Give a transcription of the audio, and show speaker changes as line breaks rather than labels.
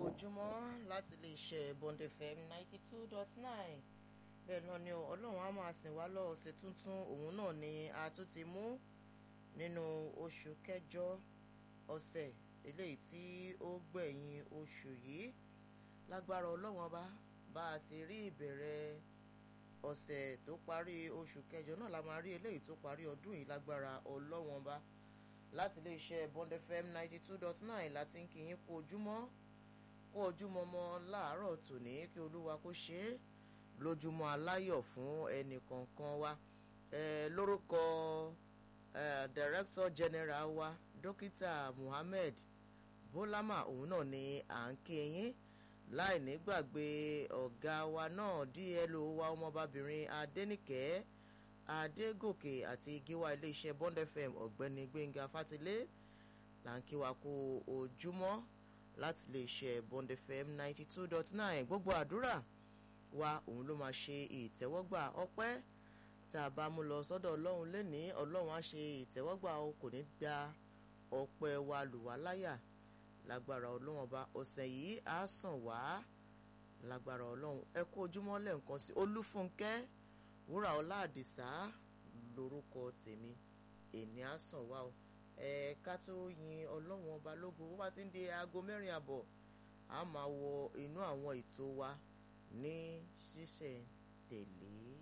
ojúmọ́ láti lè ṣe Bond FM ninety two dot nine bẹ́ẹ̀ náà ni ọlọ́run á máa sìn wá lọ ọ̀sẹ̀ tuntun òun náà ni a tún ti mú nínú oṣù kẹjọ ọ̀sẹ̀ eléyìí tí ó gbẹ̀yìn oṣù yìí lágbára ọlọ́run ọba bá a ti rí ìbẹ̀rẹ̀ ọ̀sẹ̀ tó parí oṣù kẹjọ náà la máa rí eléyìí tó parí ọdún yìí lágbára ọlọ́run ọba láti lè ṣe Bond FM ninety two dot nine láti ń kí yín kú ojúmọ́ kú ojúmọ́ mọ́ láàárọ̀ tòní kí olúwa kó ṣe é lójúmọ́ aláyọ̀ fún ẹnì kọ̀ọ̀kan wa eh, lórúkọ eh, director general wa dókítà Muhammed Bólámà òun náà ni à ń kí yín láì ní gbàgbé ọ̀gá wa náà DLO wa ọmọbabìnrin Adénìkẹ́ Adégòkè àti gíwá iléeṣẹ́ Bond FM ọ̀gbẹ́ni Gbẹ́ngà Fátilé là ń kí wa kú ojúmọ́ láti lè ṣe Bond FM ninety two dot nine gbogbo àdúrà wa òun ló máa ṣe ìtẹ́wọ́gbà ọpẹ́ tá a bá mú lọ sọ́dọ̀ ọlọ́run lénìí ọlọ́run á ṣe ìtẹ́wọ́gbà o kò ní gba ọpẹ́ wa lù wá láyà lágbára ọlọ́run ọba ọ̀sẹ̀ yìí á sàn wá lágbára ọlọ́run ẹ kú ojúmọ́ lẹ́ǹkan sí olúfúnkẹ́ wúrà ọlá àdìsá lórúkọ tèmi èmi á sàn wá o ẹ ká tó yin ọlọ́run ọba lógo bó bá ti ń di aago mẹ́rin àbọ̀ a máa wọ inú àwọn ètò wa ní ṣísẹ̀ tẹ̀lé.